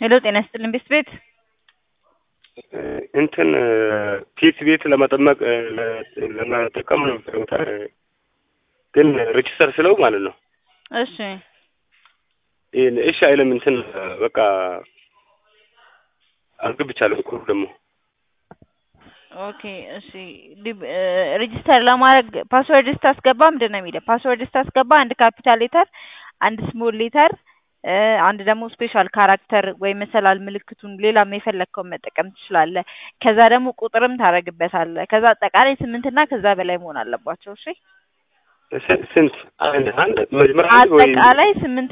ሄሎ ጤና ይስጥልን ቤት ቤት እንትን ፒስ ቤት ለመጠመቅ ለመጠቀም ነው ቦታ ግን ሬጅስተር ስለው ማለት ነው። እሺ ይሄን እሺ አይልም። እንትን በቃ አስገብቻለሁ እኮ ደግሞ ኦኬ እሺ ሬጅስተር ለማድረግ ፓስወርድ ስታስገባ ምንድን ነው የሚለው? ፓስወርድ ስታስገባ አንድ ካፒታል ሌተር፣ አንድ ስሞል ሌተር፣ አንድ ደግሞ ስፔሻል ካራክተር ወይም መሰላል ምልክቱን ሌላም የፈለግከውን መጠቀም ትችላለህ። ከዛ ደግሞ ቁጥርም ታደርግበታለህ። ከዛ አጠቃላይ ስምንትና ከዛ በላይ መሆን አለባቸው። እሺ ስንት አንድ አንድ መጀመሪያ ወይ አጠቃላይ ስምንት